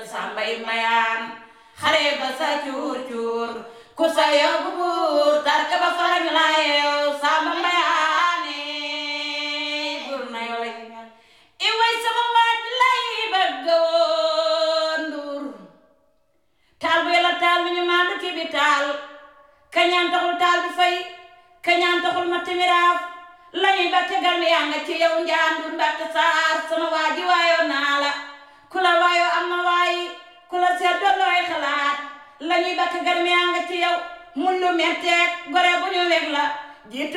sàmbay mayaan xare ba sa cuur cuur ku sa yóbbu buur tarka ba farañ la yeew sàmba mayaane buur na yole i way sama waaj lay bëgg woon nduur taal bu yàlla taal bi ñu maandu ci bi taal kañaan taxul taal bi fay kañaan taxul ma timiraaf lañuy ba tegal mi yaa nga ci yow njaandur mbatte saar sama waaji waayoo naa la ku la waayoo am na waayi ku la seet doon looy xalaat lañuy ba tegal mi yaa nga ci yow mun lu metteeg gore bu ñu weg la jiitu